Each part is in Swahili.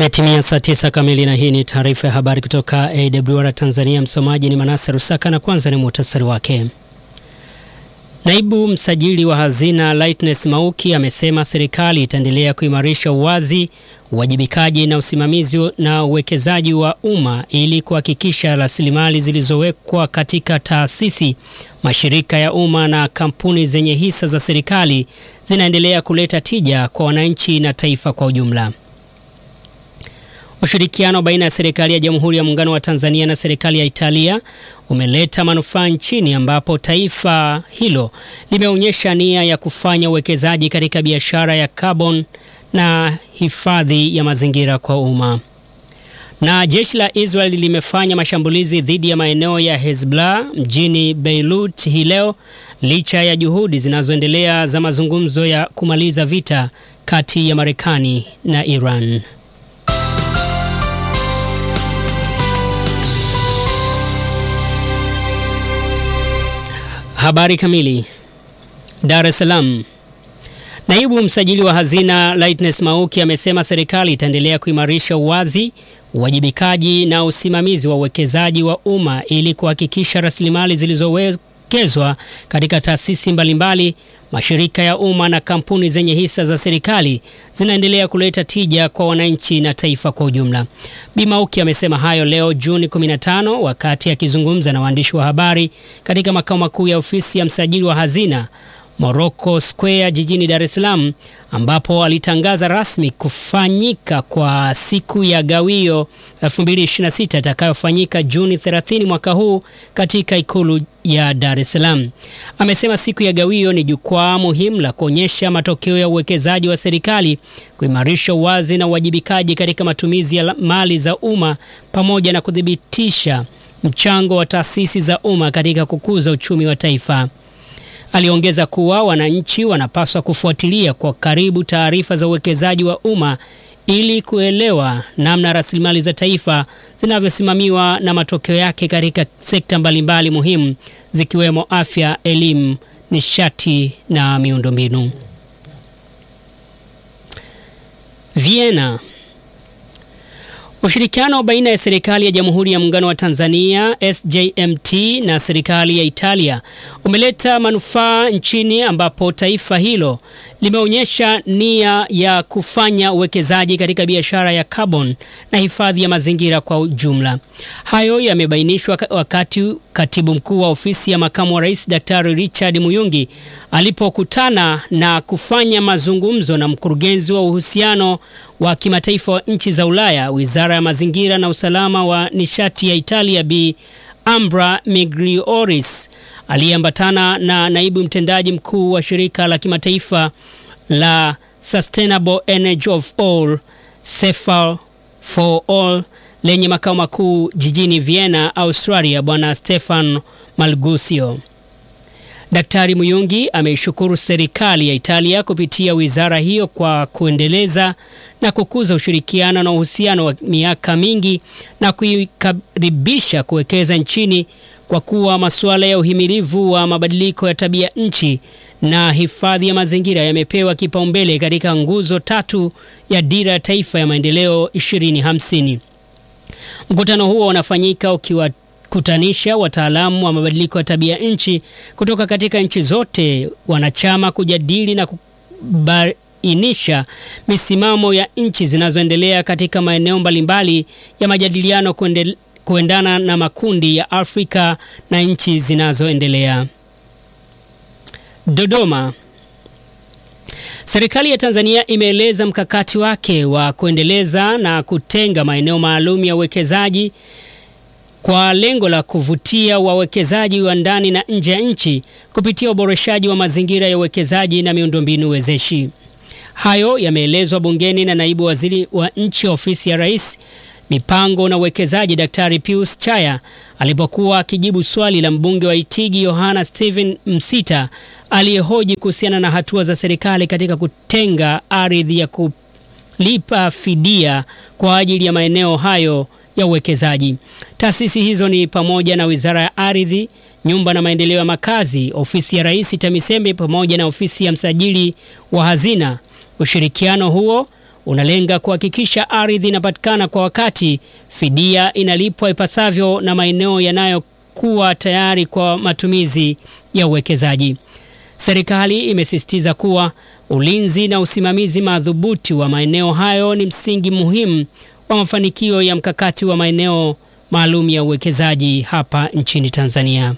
Imetimia saa tisa kamili na hii ni taarifa ya habari kutoka AWR Tanzania. Msomaji ni Manase Rusaka na kwanza ni muhtasari wake. Naibu msajili wa hazina Lightness Mauki amesema serikali itaendelea kuimarisha uwazi, uwajibikaji na usimamizi na uwekezaji wa umma ili kuhakikisha rasilimali zilizowekwa katika taasisi, mashirika ya umma na kampuni zenye hisa za serikali zinaendelea kuleta tija kwa wananchi na taifa kwa ujumla. Ushirikiano baina ya serikali ya Jamhuri ya Muungano wa Tanzania na serikali ya Italia umeleta manufaa nchini ambapo taifa hilo limeonyesha nia ya kufanya uwekezaji katika biashara ya carbon na hifadhi ya mazingira kwa umma. Na jeshi la Israel limefanya mashambulizi dhidi ya maeneo ya Hezbollah mjini Beirut hii leo licha ya juhudi zinazoendelea za mazungumzo ya kumaliza vita kati ya Marekani na Iran. Habari kamili. Dar es Salaam. Naibu msajili wa hazina Lightness Mauki amesema serikali itaendelea kuimarisha uwazi, uwajibikaji na usimamizi wa uwekezaji wa umma ili kuhakikisha rasilimali zilizowekezwa katika taasisi mbalimbali, mashirika ya umma na kampuni zenye hisa za serikali zinaendelea kuleta tija kwa wananchi na taifa kwa ujumla. Bi Mauki amesema hayo leo Juni 15 wakati akizungumza na waandishi wa habari katika makao makuu ya ofisi ya msajili wa hazina Morocco Square jijini Dar es Salaam ambapo alitangaza rasmi kufanyika kwa siku ya gawio 2026 itakayofanyika Juni 30 mwaka huu katika ikulu ya Dar es Salaam. Amesema siku ya gawio ni jukwaa muhimu la kuonyesha matokeo ya uwekezaji wa serikali, kuimarisha uwazi na uwajibikaji katika matumizi ya mali za umma pamoja na kuthibitisha mchango wa taasisi za umma katika kukuza uchumi wa taifa. Aliongeza kuwa wananchi wanapaswa kufuatilia kwa karibu taarifa za uwekezaji wa umma ili kuelewa namna rasilimali za taifa zinavyosimamiwa na matokeo yake katika sekta mbalimbali muhimu zikiwemo afya, elimu, nishati na miundombinu. Vienna. Ushirikiano baina ya serikali ya Jamhuri ya Muungano wa Tanzania SJMT na serikali ya Italia umeleta manufaa nchini ambapo taifa hilo limeonyesha nia ya kufanya uwekezaji katika biashara ya carbon na hifadhi ya mazingira kwa ujumla. Hayo yamebainishwa wakati Katibu Mkuu wa Ofisi ya Makamu wa Rais Daktari Richard Muyungi alipokutana na kufanya mazungumzo na mkurugenzi wa uhusiano wa kimataifa wa nchi za Ulaya, Wizara ya Mazingira na Usalama wa Nishati ya Italia Bi Ambra Miglioris aliyeambatana na naibu mtendaji mkuu wa shirika la kimataifa la Sustainable Energy of All Cefal for All lenye makao makuu jijini Vienna, Australia, Bwana Stefan Malgusio. Daktari Muyungi ameishukuru serikali ya Italia kupitia wizara hiyo kwa kuendeleza na kukuza ushirikiano na uhusiano wa miaka mingi na kuikaribisha kuwekeza nchini kwa kuwa masuala ya uhimilivu wa mabadiliko ya tabia nchi na hifadhi ya mazingira yamepewa kipaumbele katika nguzo tatu ya Dira ya Taifa ya Maendeleo 2050. Mkutano huo unafanyika ukiwa kutanisha wataalamu wa mabadiliko ya tabia nchi kutoka katika nchi zote wanachama kujadili na kubainisha misimamo ya nchi zinazoendelea katika maeneo mbalimbali ya majadiliano kuendele, kuendana na makundi ya Afrika na nchi zinazoendelea. Dodoma. Serikali ya Tanzania imeeleza mkakati wake wa kuendeleza na kutenga maeneo maalum ya uwekezaji kwa lengo la kuvutia wawekezaji wa ndani na nje ya nchi kupitia uboreshaji wa mazingira ya uwekezaji na miundombinu wezeshi. Hayo yameelezwa bungeni na naibu waziri wa nchi ofisi ya Rais mipango na uwekezaji Daktari Pius Chaya alipokuwa akijibu swali la mbunge wa Itigi Yohana Steven Msita aliyehoji kuhusiana na hatua za serikali katika kutenga ardhi ya kulipa fidia kwa ajili ya maeneo hayo ya uwekezaji. Taasisi hizo ni pamoja na Wizara ya Ardhi, Nyumba na Maendeleo ya Makazi, Ofisi ya Rais TAMISEMI pamoja na Ofisi ya Msajili wa Hazina. Ushirikiano huo unalenga kuhakikisha ardhi inapatikana kwa wakati, fidia inalipwa ipasavyo na maeneo yanayokuwa tayari kwa matumizi ya uwekezaji. Serikali imesisitiza kuwa ulinzi na usimamizi madhubuti wa maeneo hayo ni msingi muhimu wa mafanikio ya mkakati wa maeneo maalum ya uwekezaji hapa nchini Tanzania.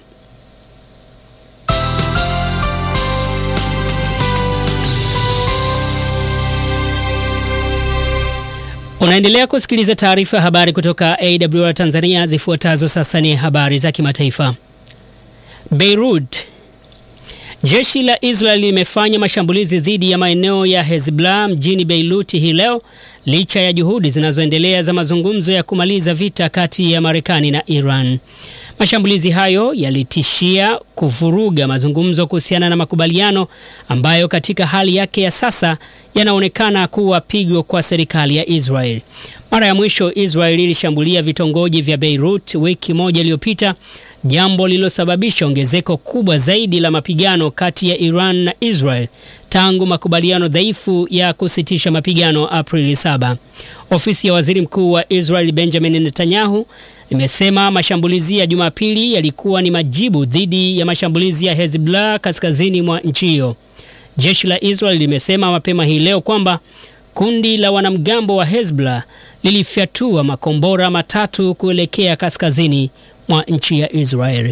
Unaendelea kusikiliza taarifa ya habari kutoka AWR Tanzania. Zifuatazo sasa ni habari za kimataifa. Beirut. Jeshi la Israel limefanya mashambulizi dhidi ya maeneo ya Hezbollah mjini Beirut hii leo licha ya juhudi zinazoendelea za mazungumzo ya kumaliza vita kati ya Marekani na Iran. Mashambulizi hayo yalitishia kuvuruga mazungumzo kuhusiana na makubaliano ambayo katika hali yake ya sasa yanaonekana kuwa pigo kwa serikali ya Israel. Mara ya mwisho Israel ilishambulia vitongoji vya Beirut wiki moja iliyopita, jambo lililosababisha ongezeko kubwa zaidi la mapigano kati ya Iran na Israel tangu makubaliano dhaifu ya kusitisha mapigano Aprili 7. Ofisi ya Waziri Mkuu wa Israel Benjamin Netanyahu imesema mashambulizi ya Jumapili yalikuwa ni majibu dhidi ya mashambulizi ya Hezbollah kaskazini mwa nchi hiyo. Jeshi la Israel limesema mapema hii leo kwamba kundi la wanamgambo wa Hezbollah lilifyatua makombora matatu kuelekea kaskazini mwa nchi ya Israeli.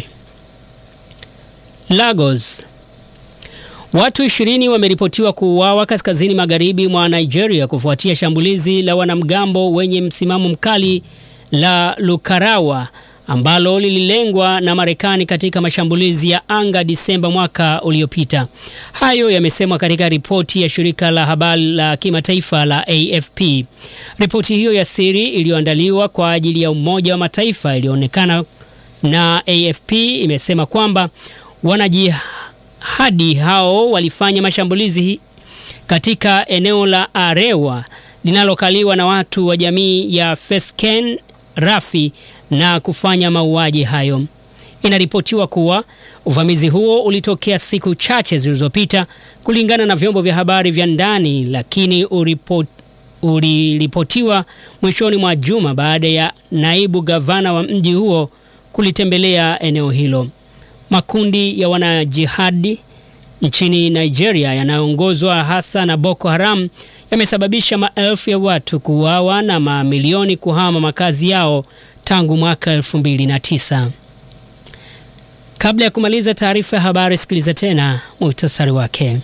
Lagos. Watu ishirini wameripotiwa kuuawa kaskazini magharibi mwa Nigeria kufuatia shambulizi la wanamgambo wenye msimamo mkali la Lukarawa ambalo lililengwa na Marekani katika mashambulizi ya anga Disemba mwaka uliopita. Hayo yamesemwa katika ripoti ya shirika la habari la kimataifa la AFP. Ripoti hiyo ya siri iliyoandaliwa kwa ajili ya Umoja wa Mataifa ilionekana na AFP imesema kwamba wanajihadi hao walifanya mashambulizi katika eneo la Arewa linalokaliwa na watu wa jamii ya Fesken Rafi na kufanya mauaji hayo. Inaripotiwa kuwa uvamizi huo ulitokea siku chache zilizopita kulingana na vyombo vya habari vya ndani, lakini uripot, uliripotiwa mwishoni mwa juma baada ya naibu gavana wa mji huo kulitembelea eneo hilo. Makundi ya wanajihadi nchini Nigeria yanayoongozwa hasa na Boko Haram yamesababisha maelfu ya watu kuuawa na mamilioni kuhama makazi yao tangu mwaka 2009. Kabla ya kumaliza taarifa ya habari, sikiliza tena muhtasari wake.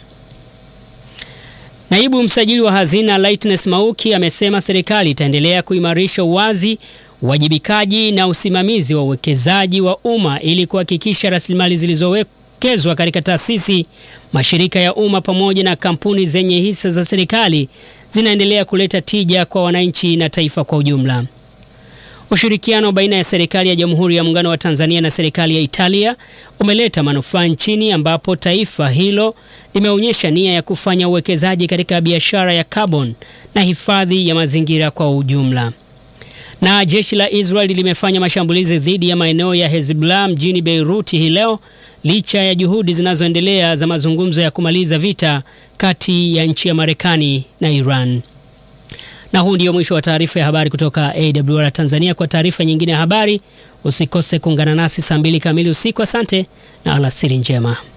Naibu msajili wa hazina Lightness Mauki amesema serikali itaendelea kuimarisha uwazi, uwajibikaji na usimamizi wa uwekezaji wa umma ili kuhakikisha rasilimali zilizowekezwa katika taasisi, mashirika ya umma pamoja na kampuni zenye hisa za serikali zinaendelea kuleta tija kwa wananchi na taifa kwa ujumla. Ushirikiano baina ya serikali ya Jamhuri ya Muungano wa Tanzania na serikali ya Italia umeleta manufaa nchini ambapo taifa hilo limeonyesha nia ya kufanya uwekezaji katika biashara ya carbon na hifadhi ya mazingira kwa ujumla. Na jeshi la Israel limefanya mashambulizi dhidi ya maeneo ya Hezbollah mjini Beirut hii leo licha ya juhudi zinazoendelea za mazungumzo ya kumaliza vita kati ya nchi ya Marekani na Iran. Na huu ndio mwisho wa taarifa ya habari kutoka AWR Tanzania. Kwa taarifa nyingine ya habari usikose kuungana nasi saa mbili kamili usiku. Asante na alasiri njema.